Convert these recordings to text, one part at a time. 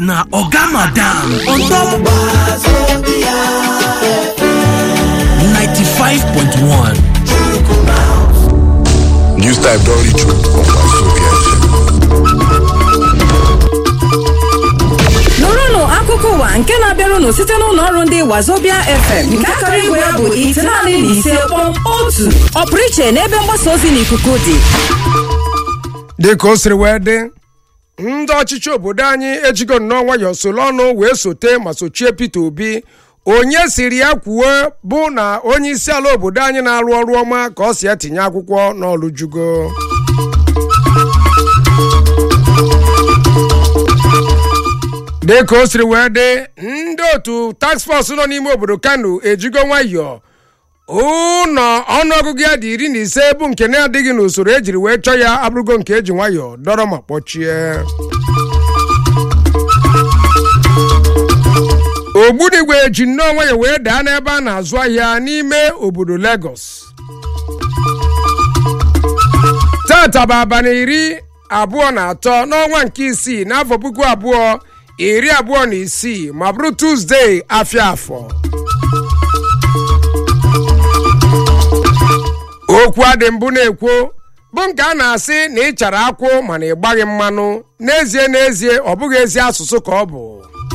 na oga madam on top 95.1 News type don reach you on Wazobia FM. nụrụnụ akụkọ ụwa nke na-abịarụnụ site n'ụlọ ọrụ ndị wazobia fm nke akara igwe ya bụ itenaanị na ise kpọm otu ọpụrụ iche n'ebe mgbasa ozi n'ikuku dị dịka o siri wee dị ndị ọchịchị obodo anyị ejigo nnọọ nwayọọ soro ọnụ wee sote ma sochie peter obi onye siri ya kwuo bụ na onye isi ala obodo anyị na-arụ ọrụ ọma ka ọ si etinye akwụkwọ n'ọlụjugo dịka o siri wee dị ndị otu task force nọ n'ime obodo kano ejigo nwayọọ ụlọ ọnụọgụgụ ya dị iri na ise bụ nke na-adịghị n'usoro ejiri wee chọọ ya abụrụgo nke eji nwayọọ dọrọ ma kpọchie ogbunigwe ji nnọọ nwayọọ wee daa n'ebe a na-azụ ahịa n'ime obodo Lagos tata bụ abalị iri abụọ na atọ n'ọnwa nke isii n'afọ puku abụọ iri abụọ na isii ma bụrụ tuzdee afịa afọ okwu adị mbụ na-ekwo bụ nke a na-asị na ị chara akwụ mana ị gbaghị mmanụ n'ezie n'ezie ọ bụghị ezi asụsụ ka ọ bụ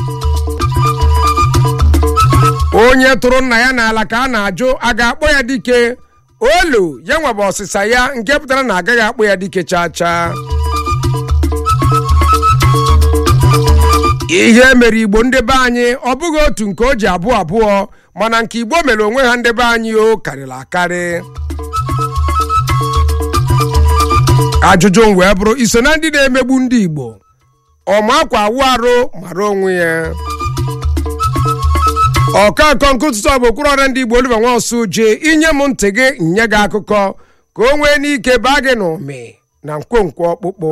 onye tụrụ nna ya n'ala ka a na-ajụ a ga-akpọ ya dike olu ya nwebe ọsịsa ya nke pụtara na agaghị akpọ ya dike chaa chaa ihe mere igbo ndị be anyị ọ bụghị otu nke o ji abụọ abụọ mana nke igbo mere onwe ha ndị be anyị o karịrị akarị ajụjụ m wee bụrụ iso na ndị na-emegbu ndị igbo ọma akwa awụ arụ mara onwe ya ọkakọ nkụtụtụ ọ bụ okpuru ọrịa ndị igbo oliver nwaosu jee inye m ntị gị nye gị akụkọ ka o nwee n'ike baa gị n'ụmị na nkwonkwo ọkpụkpụ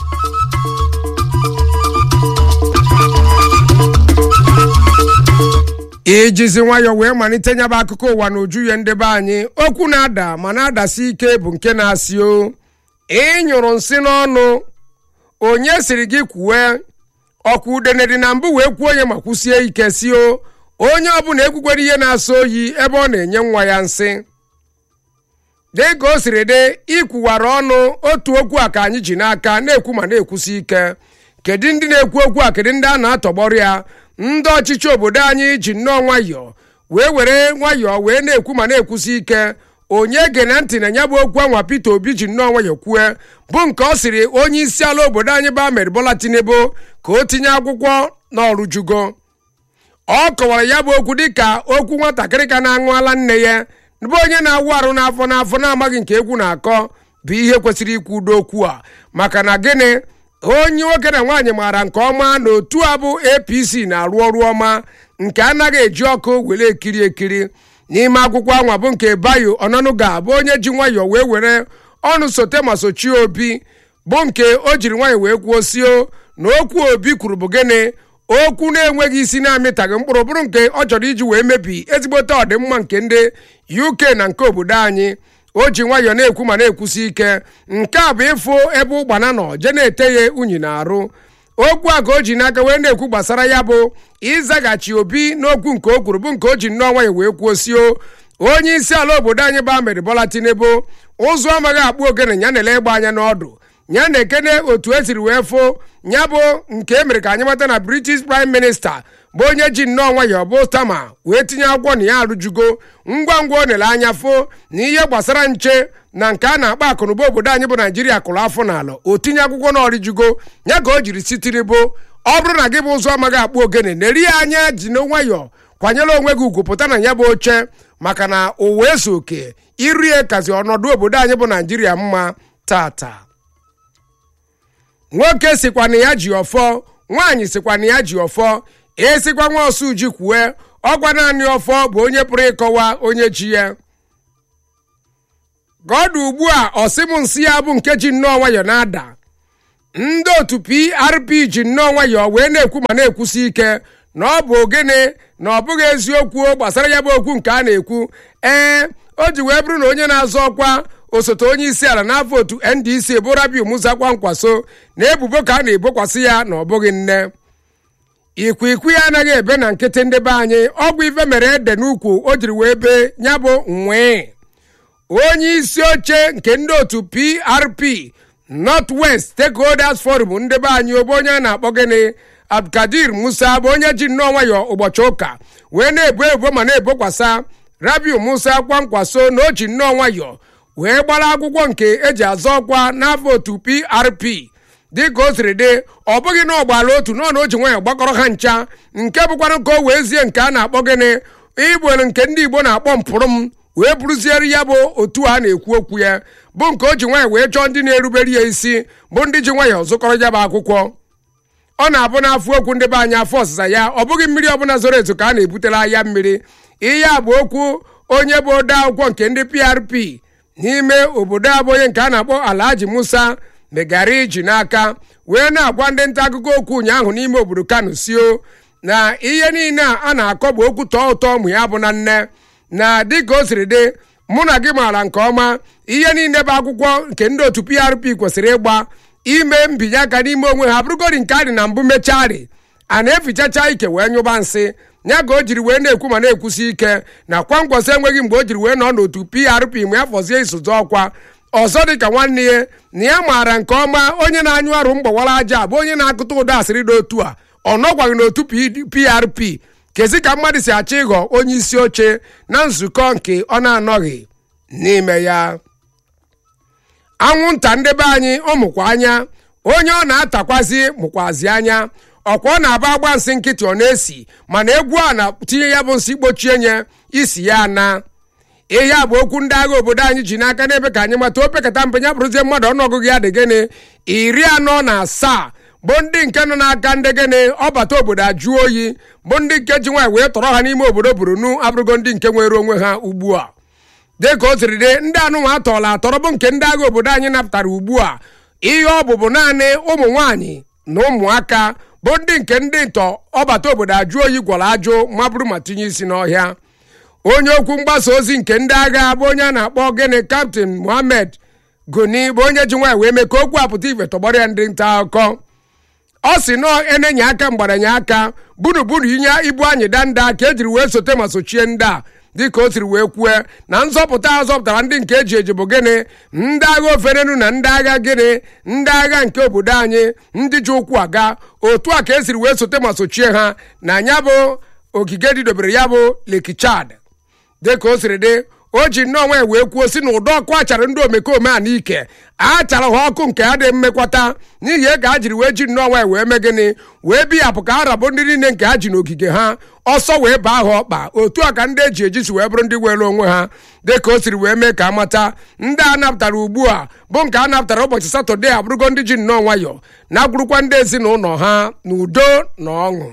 ijizi nwayọọ wee malite nyaba akụkọ ụwa na uju ya ndị be anyị okwu na-ada ma na-adasi ike bụ nke na-asị o ịnyụrụ nsị n'ọnụ onye siri gị kwue ọkwa udene dị na mbụ wee kwuo onye ma kwụsie ike si o onye ọbụla ekwukwere ihe na-asọ oyi ebe ọ na-enye nwa ya nsị dị ka o siri dị ikwuwara ọnụ otu okwu a ka anyị ji n'aka na-ekwu ma na-ekwusi ike kedu ndị na-ekwu okwu a kedu ndị a na-atọgbọrọ ya ndị ọchịchị obodo anyị ji nnọọ nwayọọ wee were nwayọọ wee na-ekwu ma na-ekwusi ike onye gere ntị na ya bụ okwu anwa Peter Obi ji nnọọ nwayọọ kwue bụ nke ọ sịrị onye isi ala obodo anyị bụ Ahmed Bola Tinubu ka o tinye akwụkwọ n'ọrụ jugo ọ kọwara ya bụ okwu dịka okwu nwatakịrị ka na-aṅụ ala nne ya bụ onye na-awụ arụ n'afọ n'afọ na-amaghị nke egwu na-akọ bụ ihe kwesịrị ikwu udo okwu a maka na gịnị onye nwoke na nwaanyị maara nke ọma na otu a bụ apc na-arụ ọrụ ọma nke anaghị eji ọkụ were ekiri ekiri n'ime akwụkwọ anwa bụ nke bayo ọnọnụga bụ onye ji nwayọọ wee were ọnụ sote ma sochie obi bụ nke o jiri nwayọọ wee kwuo sio na okwu obi kwuru bụ gịnị okwu na-enweghị isi na-amịtaghị mkpụrụ bụrụ nke ọ chọrọ iji wee mebi ezigbote ọdịmma nke ndị uk na nke obodo anyị o ji nwayọọ na-ekwu ma na-ekwusi ike nke a bụ ịfụ ebe ụgbana nọ je na-ete ya unyi na-arụ okwu a ka o ji n'aka wee na-ekwu gbasara ya bụ ịzaghachi obi n'okwu nke o kwuru bụ nke o ji nnọọ nwayọọ wee kwuo sio onye isi ala obodo anyị bụ Ahmed Bola Tinubu ụzụ amaghị akpụ ogene ya na-ele ịgba anya n'ọdụ ya na-ekene otu esiri wee fụ ya bụ nke e mere ka anyị mata na British Prime Minister bụ onye ji nnọọ nwayọọ bụ tama wee tinye akwụkwọ na ya arụjugo ngwa ngwa o nele anya fụ na ihe gbasara nche na nke a na-akpa akụnụba obodo anyị bụ naijiria kụrụ afọ n'ala o tinye akwụkwọ na ọrịjugo ya ka o jiri sitiribo ọ bụrụ na gị bụ ụzọ amaghị akpụ ogene na-eri ya anya ji na nwayọọ kwanyere onwe gị ugwu pụta na ya bụ oche maka na ụwa eso oke irie kazi ọnọdụ obodo anyị bụ naijiria mma tata nwoke sikwa na ya ji ọfọ nwaanyị sikwa na ya ji ọfọ esikwa nwa ọsụ ji kwue ọgwa naanị ọfọ bụ onye pụrụ ịkọwa onye ji ya ka ọ dị ugbu a ọsịm nsị ya bụ nke ji nnọọ nwayọọ na-ada ndị otu prp ji nnọọ nwayọọ wee na-ekwu ma na-ekwusi ike na ọ bụ ogene na ọ bụghị eziokwu gbasara ya bụ okwu nke a na-ekwu ee o ji wee bụrụ na onye na-azọ ọkwa osote onye isi ala n'afọ otu ndc bụ rabiu musa kwankwaso na ebubo ka a na-ebokwasị ya na ọ bụghị nne ikwikwii anaghị ebe na nkịtị ndị be anyị ọgwụ ife mere ede n'ukwu o jiri wee bee ya bụ nwee onye isi oche nke ndị otu prp north west stakeholders forum ndị be anyị obe onye a na-akpọ gịnị abdulkadir musa bụ onye ji nnọọ nwayọ ụbọchị ụka wee na-ebo ebo ma na-ebokwasa rabiu musa kwankwaso na o ji nnọọ nwayọ wee gbara akwụkwọ nke eji azọ ọkwa n'afọ otu prp dịka o siri dị ọ bụghị na ọgbala otu nọ na o ji nwayọ gbakọrọ ha ncha nke bụkwara ka o wee zie nke a na-akpọ gịnị igbere nke ndị igbo na-akpọ mpụrụ m wee bụrụziere ya bụ otu a na-ekwu okwu ya bụ nke o ji nwayọ wee chọọ ndị na-erubere ya isi bụ ndị ji nwayọ zụkọrọ ya bụ akwụkwọ ọ na-abụ n'afọ okwu ndị be anyị afọ ọsịsa ya ọ bụghị mmiri ọbụla zoro ezo ka a na-ebutela ahịa mmiri ihe a bụ okwu onye bụ ode akwụkwọ nke ndị prp n'ime obodo a bụ onye nke a na-akpọ alhaji musa megara iji n'aka wee na-agwa ndị nta akụkọ okwu ụnyaahụ n'ime obodo kano sio na ihe niile a a na-akọ bụ okwu tọọ ụtọ ụmụ ya bụ na nne na dịka o siri dị mụ na gị maara nke ọma ihe niile bụ akwụkwọ nke ndị otu prp kwesịrị ịgba ime mbinye aka n'ime onwe ha bụrụgodi nke a dị na mbụ mechari a na-efichacha ike wee nyụba nsị ya ka o jiri wee na-ekwu ma na-ekwusi ike na kwangwasị enweghị mgbe o jiri wee nọ n'otu prp ma ya fọzie isozi ọkwa ọzọ dị ka nwanne ya na ya maara nke ọma onye na-anyụ arụ mgbawara aja bụ onye na-akụta ụdọ asịrị dị otu a ọ nọkwaghị n'otu prp kezi ka mmadụ si achọ ịghọ onye isi oche na nzukọ nke ọ na-anọghị n'ime ya anwụnta ndị be anyị ọ mụkwa anya onye ọ na-atakwazi mụkwazi anya ọkwa ọ na-aba agba nsị nkịtị ọ na-esi mana egwu a na-tinye ya bụ nsị kpochie nye isi ya na ihe a bụ okwu ndị agha obodo anyị ji n'aka n'ebe ka anyị mata opekata mpe ya bụrụzie mmadụ ọnụọgụgụ ya dị gịnị iri anọ na asaa bụ ndị nke nọ n'aka ndị gịnị ọbata obodo ajụọ oyi bụ ndị nke ji nwaanyị wee tọrọ ha n'ime obodo burunu abụrụgo ndị nke nwere onwe ha ugbu a dịka o siri dị ndị anụnwa atọrọla atọrọ bụ nke ndị agha obodo anyị napụtara ugbu a ihe ọ bụbụ naanị ụmụ nwaanyị na ụmụaka bụ ndị nke ndị ntọ ọbata obodo ajụ oyi gwọrọ ajụ ma bụrụ ma tinye isi n'ọhịa onye okwu mgbasa ozi nke ndị agha bụ onye a na-akpọ gịnị kaptin mohammed goni bụ onye ji nwaanyị wee mee ka okwu apụta ife tọgbọrọ ya ndị nta akụkọ ọ si nọọ enenye aka mgbaranye aka gburugburu inye ibu anyị danda ka ejiri wee sote ma sochie ndị a dịka o siri wee kwue na nzọpụta a zọpụtara ndị nke eji eji bụ gịnị ndị agha ofenenu na ndị agha gịnị ndị agha nke obodo anyị ndị ji ụkwụ aga otu a ka esiri wee sote ma sochie ha na ya bụ ogige didobere ya bụ leki chad dịka o siri dị o ji nnọọ nwa ya wee kwuo si na ụdọ ọkụ achara ndị omekome a n'ike a chara ha ọkụ nke a dị mmekwata n'ihi ka ha jiri wee ji nnọọ nwa ya wee mee gịnị wee biyapụ ka ha rabụ ndị niile nke ha ji n'ogige ha ọsọ wee baa ha ọkpa otu a ka ndị eji eji si wee bụrụ ndị were onwe ha dịka o siri wee mee ka amata ndị a napụtara ugbu a bụ nke a napụtara ụbọchị satọde abụrụgo ndị ji nnọọ nwayọ na-agwụrụkwa ndị ezinụlọ ha n'udo na ọṅụ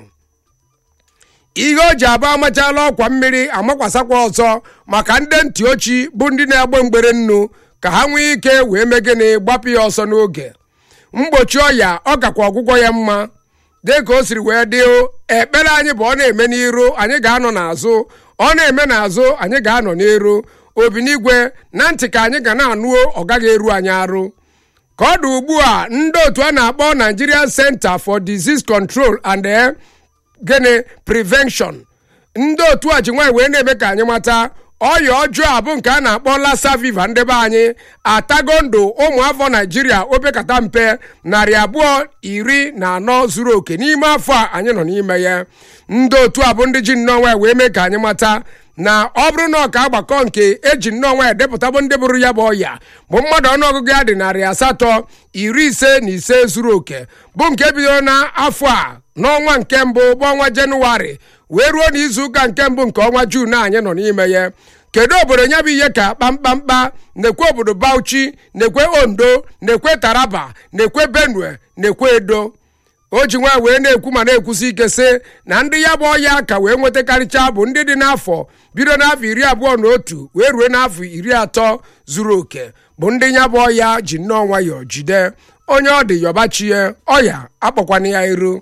ihe o ji abụ amachala ọkwa mmiri amakwasakwa ọzọ maka ndị ntị ochi bụ ndị na-egbe mgbere nnu ka ha nwee ike wee mee gịnị gbapụ ya ọsọ n'oge mgbochi ọya ọ gakwa ọgwụgwọ ya mma dịka o siri wee dị ekpere anyị bụ ọ na-eme n'iru anyị ga-anọ n'azụ ọ na-eme n'azụ anyị ga-anọ n'iru obinigwe na ntị ka anyị ga na-anụo ọ gaghị eru anyị arụ ka ọ dị ugbu a ndị otu a na-akpọ Nigerian Center for Disease Control and gịnị prevention ndị otu a ji nwaanyị wee na-eme ka anyị mata ọya ọjọọ a bụ nke a na-akpọ lassa viva ndị be anyị atago ndụ ụmụafọ naijiria opekata mpe narị abụọ iri na anọ zuru oke n'ime afọ a anyị nọ n'ime ya ndị otu a bụ ndị ji nnọọ nwaanyị wee mee ka anyị mata na ọ bụrụ na ọka agbakọ nke eji nnọọ nwaanyị depụta bụ ndị bụrụ ya bụ ọya bụ mmadụ ọnụọgụgụ ya dị narị asatọ iri ise na ise zuru oke bụ nke bidoro n'afọ a n'ọnwa nke mbụ bụ ọnwa jenụwarị wee ruo n'izuụka nke mbụ nke ọnwa juun anyị nọ n'ime ya kedu obodo nya bụ ihe ka kpamkpamkpa na-ekwe obodo bauchi na-ekwe ondo na-ekwe taraba na-ekwe benue na-ekwe edo o ji nwa wee na-ekwu ma na-ekwusi ike sị na ndị ya bụ ọya ka wee nwetakarịcha bụ ndị dị n'afọ bido n'afọ iri abụọ na otu wee ruo n'afọ iri atọ zuru oke bụ ndị ya bụ ọya ji nnọọ nwayọọ jide onye ọ dị yọbachie ọya akpọkwana ya iru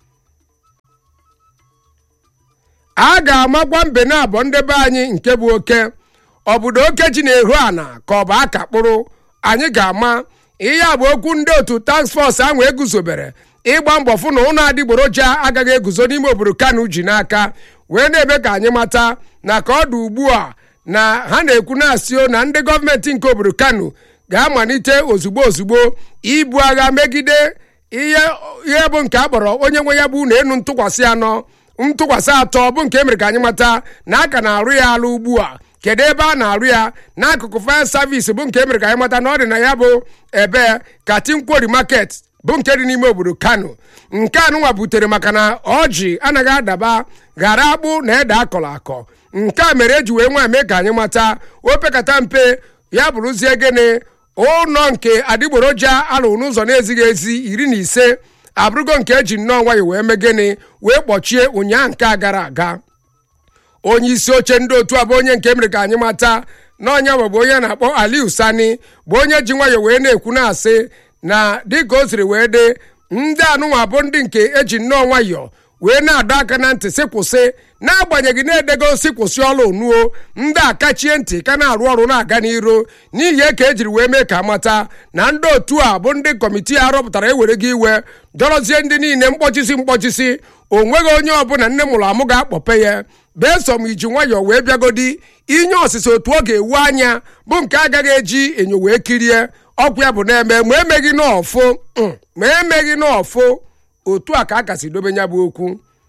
a ga-amakwa mbe na abụọ ndị be anyị nke bụ oke obodo oke ji na-ehu ana ka ọ bụ aka kpụrụ anyị ga-ama ihe a bụ okwu ndị otu task force ahụ eguzobere ịgba mbọ fụ na ụlọ adịgboroja agaghị eguzo n'ime obodo kano ji n'aka wee na-eme ka anyị mata na ka ọ dị ugbu a na ha na-ekwu na-asị na ndị gọọmenti nke obodo kano ga-amalite ozugbo ozugbo ibu agha megide ihe ihe bụ nke a kpọrọ onye nwe ya bụ na enu ntụkwasị anọ ntụkwasị atọ bụ nke emere ka anyị mata na aka na-arụ ya alụ ugbu a kedu ebe a na-arụ ya n'akụkụ fire service bụ nke emere ka anyị mata na ọ dị na ya bụ ebe katinkwori market bụ nke dị n'ime obodo kano nke anụnwa butere maka na ọjị anaghị adaba ghara akpụ na ede akọrọ akọ nke a mere eji wee nwa mee ka anyị mata opekata mpe ya bụrụzie gịnị ụlọ nke adịgboroja alụ n'ụzọ na-ezighị ezi iri na ise abụrụgo nke eji nnọọ nwayọ wee mee gịnị wee kpọchie ụnyaa nke a gara aga onye isi oche ndị otu a bụ onye nke mere ka anyị mata na ọnya bụ onye na-akpọ aliu sani bụ onye ji nwayọ wee na-ekwu na-asị na dịka o siri wee dị ndị anụnwa bụ ndị nke eji nnọọ nwayọ wee na-adọ aka na ntị sị kwụsị n'agbanyeghị na-edego si kwụsị ọla onuo ndị a kachie ntị ka na-arụ ọrụ na-aga n'iro n'ihi e ka ejiri wee mee ka mata na ndị otu a bụ ndị kọmitii a rọpụtara ewere gị iwe dọrọzie ndị niile mkpọchisi mkpọchisi o nweghị onye ọbụla nne mụrụ amụ ga-akpọpe ya beso m iji nwayọọ wee bịagodi inye ọsịsa otu ọ ga-ewu anya bụ nke agaghị eji enyo wee kirie ọkwa ya bụ na-eme ma emeghị n'ọfụ ma emeghị n'ọfụ otu a ka a kasị dobe ya bụ okwu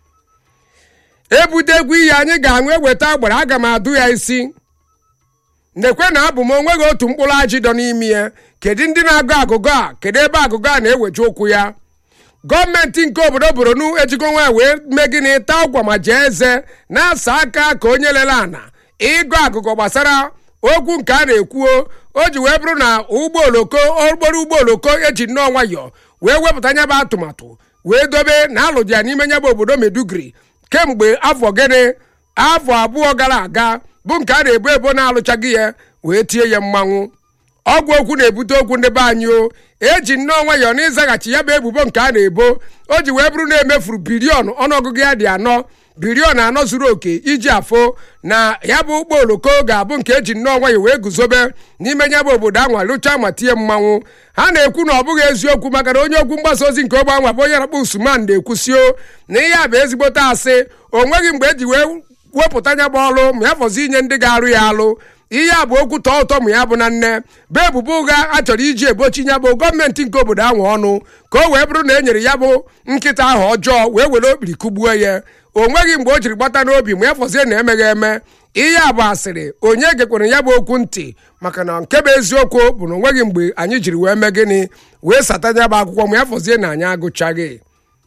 ebutegwu iyi anyị ga-aṅụ eweta agbara aga m adụ ya isi nekwe na abụ m onweghị otu mkpụrụ ajị dọ n'ime ya kedu ndị na-agụ agụgụ a kedu ebe agụgụ a na-eweje ụkwụ ya gọọmenti nke obodo boronu ejigo nwa wee mee gịnị taa ụkwa ma jee eze na-asa aka ka onye lele ana ịgụ agụgụ gbasara okwu nke a na-ekwuo o ji wee bụrụ na ụgbọ oloko okporo ụgbọ oloko eji nnọọ nwayọ wee wepụta nyabụ atụmatụ wee dobe na alụdị ya n'ime nyabụ obodo medugri kemgbe afọ gịnị afọ abụọ gara aga bụ nke a na-ebu ebo na-alụchaghị ya wee tie ya mmanwụ ọgwụ okwu na-ebute okwu ndị be anyị o eji nnọọ nwayọọ na ịzaghachi ya bụ ebubo nke a na-ebo o ji wee bụrụ na emefuru bilion ọnụọgụgụ ya dị anọ bilion anọ zuru oke iji afọ na ya bụ ụgbọ oloko ga-abụ nke eji nnọọ nwayọọ wee guzobe n'ime ya bụ obodo anwa lụchaa ma tie mmanwụ ha na-ekwu na ọ bụghị eziokwu maka na onye okwu mgbasa ozi nke ogbe anwa bụ onye na-akpọ usman na-ekwusio na ihe a bụ ezigbote asị o nweghị mgbe eji wee wepụta ya bụ ọrụ ma ya fọzi inye ndị ga-arụ ya alụ ihe a bụ okwu tọọ ụtọ ma ya bụ na nne bụ ebubo ụgha a chọrọ iji ebochi ya bụ gọọmenti nke obodo ahụ ọnụ ka o wee bụrụ na e nyere ya bụ nkịta ahụ ọjọọ wee were okpiri kụgbuo ya o nweghị mgbe o jiri gbata n'obi ma ya fọzie na emeghị eme ihe a bụ asịrị onye gekwere ya bụ okwu ntị maka na nke bụ eziokwu bụ na o nweghị mgbe anyị jiri wee mee gịnị wee sata ya bụ akwụkwọ ma ya fọzie na anyị agụchaghị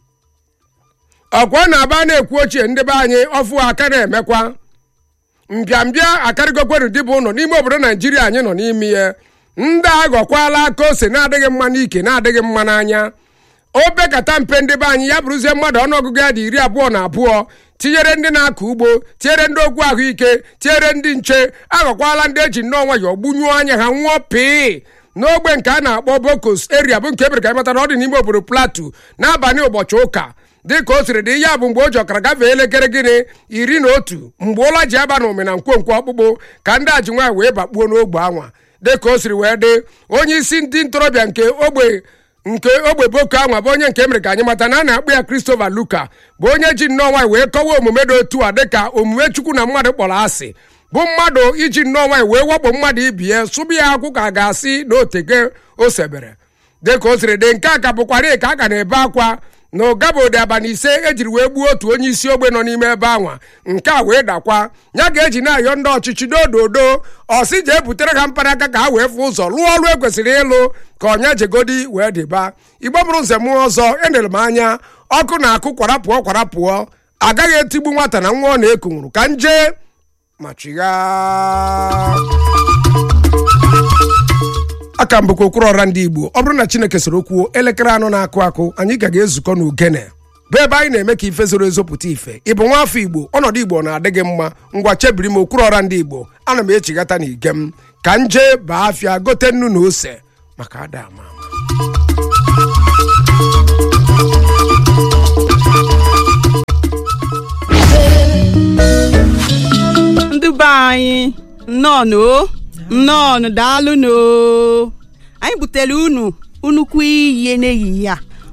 ọkwa na-aba na-ekwu ochie ndị be anyị ọfụ aka na-emekwa mbịambịa akarịgokweru dịbụ ụlọ n'ime obodo naijiria anyị nọ n'ime ya ndị aghọkwala aka ose na-adịghị mma n'ike na-adịghị mma n'anya opekata mpe ndị be anyị ya bụrụzie mmadụ ọnụọgụgụ ya dị iri abụọ na abụọ tinyere ndị na-akọ ugbo tinyere ndị okwu ahụike tinyere ndị nche aghọkwala ndị eji nnọọ nwayọọ gbunyụọ anya ha nwụọ pịị n'ogbe nke a na-akpọ bokos eria bụ nke ebere ka ịmata na ọ dị n'ime obodo platu n'abalị ụbọchị ụka dịka o siri dị ya bụ mgbe o ji ọkara gafee elekere gịnị iri na otu mgbe ụla ji aba na omena nkwonkwo ọkpụkpụ ka ndị aji nwaanyị wee bakpuo n'ogbe anwa dịka o siri wee dị onye isi ndị ntorobịa nke ogbe nke ogbe boko anwa bụ onye nke mere ka anyị mata na a na-akpụ ya Christopher Luka bụ onye ji nnọọ nwaanyị wee kọwa omume dị otu a dịka omume chukwu na mmadụ kpọrọ asị bụ mmadụ iji nnọọ nwaanyị wee wakpo mmadụ ibi ya sụbụ ya akwụ ka a ga-asị na otege o sebere dịka o siri dị nke a ka bụkwara ka a ka na-ebe akwa na ụgabode abalị ise ejiri wee gbuo otu onye isi ogbe nọ n'ime ebe anwa nke a wee dakwa ya ga-eji na-ayọ ndị ọchịchị dododo ọsị jee butere ha mkparaka ka ha wee fụ ụzọ rụọ ọrụ ekwesịrị ịlụ ka ọnya jegodi wee dịba igbo bụrụ nze mụọ ọzọ enere m anya ọkụ na-akụ kwara pụọ kwara pụọ agaghị etigbu nwata na nwa ọ na-eku nwụrụ ka nje ma chigha aka mbụkwa okpuru ọra ndị igbo ọ bụrụ na chineke soro kwuo elekere anọ na-akụ akụ anyị ka ga-ezukọ n'ugene bụ ebe anyị na-eme ka ife zoro ezo pụta ife ị bụ nwa afọ igbo ọnọdụ igbo na-adị gị mma ngwa chebiri m okpuru ọra ndị igbo ana m echighata na ige m ka m jee baa afịa gote nnu na ose maka ada ama ama ndị be anyị nnọọnụ o nnọọnụ daalụnụ o anyị butere unu nnukwu ihe n'ehihie a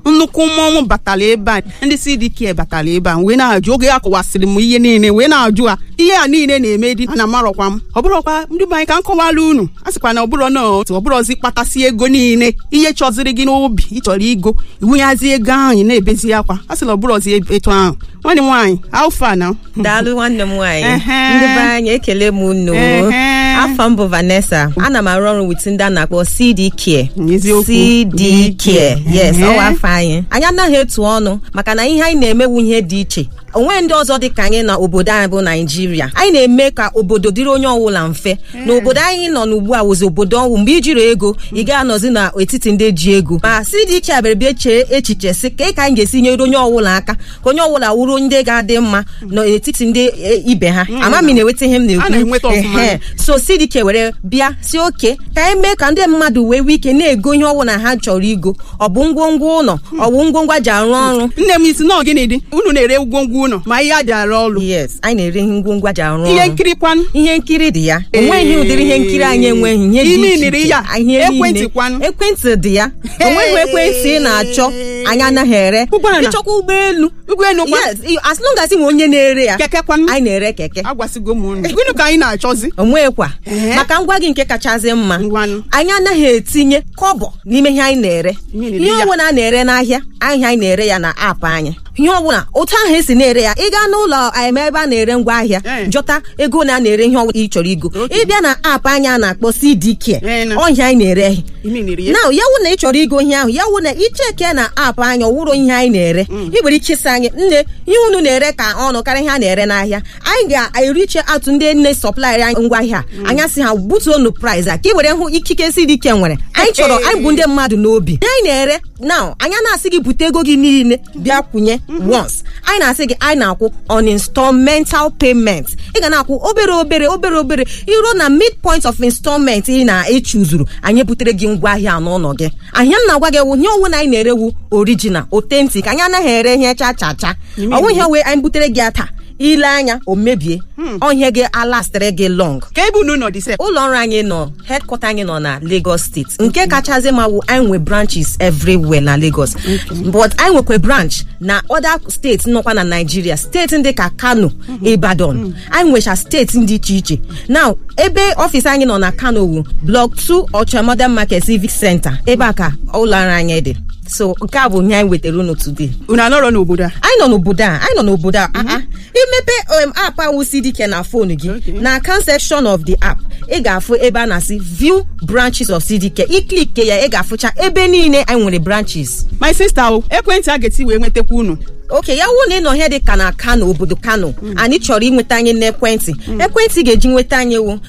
nnukwu mmọnwụ batara ebe a ndị CDK batara ebe a wee na-ajụ oge a kọwasịrị m ihe niile wee na-ajụ ha ihe a niile na-eme dị ana amarọkwa m ọ bụrọkwa ndị be anyị ka m kọwara unu a sịkwa na ọbụrọ na otu ọbụrọzi kpatasị ego niile ihe chọziri gị n'obi ịchọrọ igo iwunyazi ego ahụ ị na-ebezi akwa a sịla ọbụrọzi etu ahụ nwanne m nwaanyị alfa na daalụ nwanne m nwaanyị Ehe. ndị be anyị ekele m unu Ehe. afọ m bụ Vanessa ana m arụ ọrụ wit ndị a na-akpọ CD Care Eziokwu. CD Care yes Ehe. ọwa afọ anyị anyị anaghị etu ọnụ maka na ihe anyị na-emewu ihe dị iche onwe ndị ọzọ dị ka anyị na obodo anyị bụ naijiria anyị na-eme ka obodo dịrị onye ọbụla mfe na obodo anyị nọ n'ugbu a wụzi obodo ọnwụ mgbe ijiri ego ị ga-anọzi n'etiti ndị ji ego ma CDK abịara bịa chee echiche sị ka ka anyị ga-esi nyere onye ọbụla aka ka onye ọbụla wuru ndị ga-adị mma n'etiti ndị e, ibe ha ama m ị na-enweta ihe m A na-enweta na-ekwu ọfụma. Ehe. so CDK were bịa si oke ka anyị mee ka ndị mmadụ wee nwee ike na-ego ihe ọbụla ha chọrọ igo ọ bụ ngwongwo ụlọ ọ bụ ngwongwo a ji arụ ọrụ nne m isi nọọ gịnị dị unu na-ere ngwongwo ụlọ ma ihe a ji arụ ọrụ yes anyị na-ere ihe ngwongwo a ji arụ ọrụ ihe nkiri kwanụ ihe nkiri dị ya onweghị ụdịrị ihe nkiri anyị enweghị ihe dị Imi iche niri iche. ya. Ihe Ekwentị niile. kwanụ. ekwentị dị ya onweghị ekwentị ị na-achọ anyị anaghị ere Ụgbọala. ịchọkwa ụgbọelu ụgbọelu kwa yes i- as long as ị nwe onye na-ere ya keke kwanụ anyị na-ere keke agwasịgo m unu gịnị ka anyị na-achọzi onwekwa Ee. maka ngwa gị nke kachasị mma Ngwanụ. anyị anaghị etinye kọbọ n'ime ihe anyị na-ere Ihe na-ere ihe ya. ọbụla a na-ere n'ahịa ahịa anyị na-ere ya na aapụ anyị ihe ọbụla otu ahụ esi na-ere ya ị gaa n'ụlọ em ebe a na-ere ngwa ahịa Ee. jọta ego na a na-ere ihe ọbụla ị chọrọ igo ịbịa na aapụ anyị a na-akpọ CDK Ee, na. ọhịa anyị na-ere imi niri ya na ya wụ na ị chọrọ igo ihe ahụ ya wụ na icheke na aapụ anyị ọwụrụ ihe anyị na-ere ị nwere ike ịsị anyị nne ihe unu na-ere ka ọnụ karịa ihe a na-ere n'ahịa anyị ga-eriche atụ ndị nne sọplaịrị anyị ngwa ahịa anya sị ha butuonu price a ka ị were hụ ikike CDK nwere anyị chọrọ anyị bụ ndị mmadụ n'obi ihe anyị na-ere now anyị na-asị gị bute ego gị niile bịa kwụnye once anyị na-asị gị anyị na-akwụ on installmental payment ị ga na-akwụ obere obere obere obere iruo na midpoint of installment ị na-echuzuru anyị butere gị ngwa ahịa n'ụlọ gị ahịa m na-agwa gị wụ ihe ọwụ na anyị na-erewu original authentic anyị anaghị ere ihe cha cha cha ọnwụ ihe wee anyị butere gị ya taa ile anya o mebie ọhịa gị alastịrị gị long ka ebe unu nọ dị sef ụlọ ọrụ anyị nọ headquarter anyị nọ na Lagos steeti nke kachasị ma wụ anyị nwe branches everywhere na Lagos but anyị nwekwa branch na other steeti nọkwa na Nigeria steeti ndị ka Kano Ibadan anyị nwecha steeti dị iche iche now ebe ọfịs anyị nọ na Kano wu block 2 Ocha Modern Market Civic Center ebe a ka ụlọ ọrụ anyị dị so nke a bụ ihe anyị wetara unu today unu anọrọ n'obodo a anyị nọ n'obodo a anyị nọ n'obodo a ah, ah. imepe um, app ahụ CDK na fon gị na account section of the app ị ga-afụ ebe a na-asị view branches of CDK iklike ya ị ga-afụcha ebe niile anyị nwere branches my sister o ekwentị a ga-eti wee nwetakwa unu oke ya wụ na ị nọ ihe dị ka na Kano obodo Kano anyị chọrọ inweta anyị n'ekwentị ekwentị ga-eji nweta anyị wụ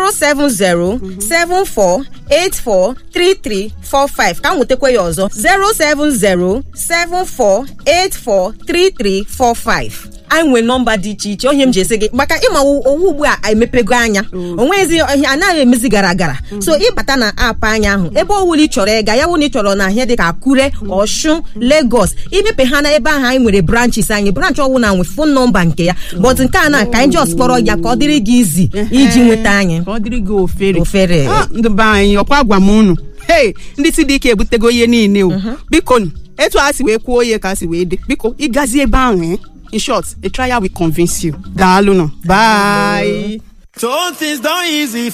07074843345 ka m nwetakwa ya ọzọ 07074843345 anyị nwere nọmba dị iche iche onye m ji esi gị maka ịma owu ugbu a emepego anya onwezi ihe anaghị emezi gara gara so ịbata na aapụ anya ahụ ebe ọwụla ị chọrọ ịga ya wụ na ị chọrọ na ihe dị ka Akure Ọshụn Lagos imepe ha na ebe ahụ anyị nwere branches anyị branch ọwụla nwe fon nọmba nke ya but nke a na ka anyị just kpọrọ ya ka ọ dịrị gị izi iji nweta anyị ka ọ dịrị gị ofere Ofere. Ah, ndị be anyị ọkwa gwa m unu hei ndị CDK ebutego ihe niile o biko nụ, etu a si wee kwuo ihe ka a si wee dị biko ịgazi ebe ahụ eh? in short a trial will convince you daalụ nụ bye So things done easy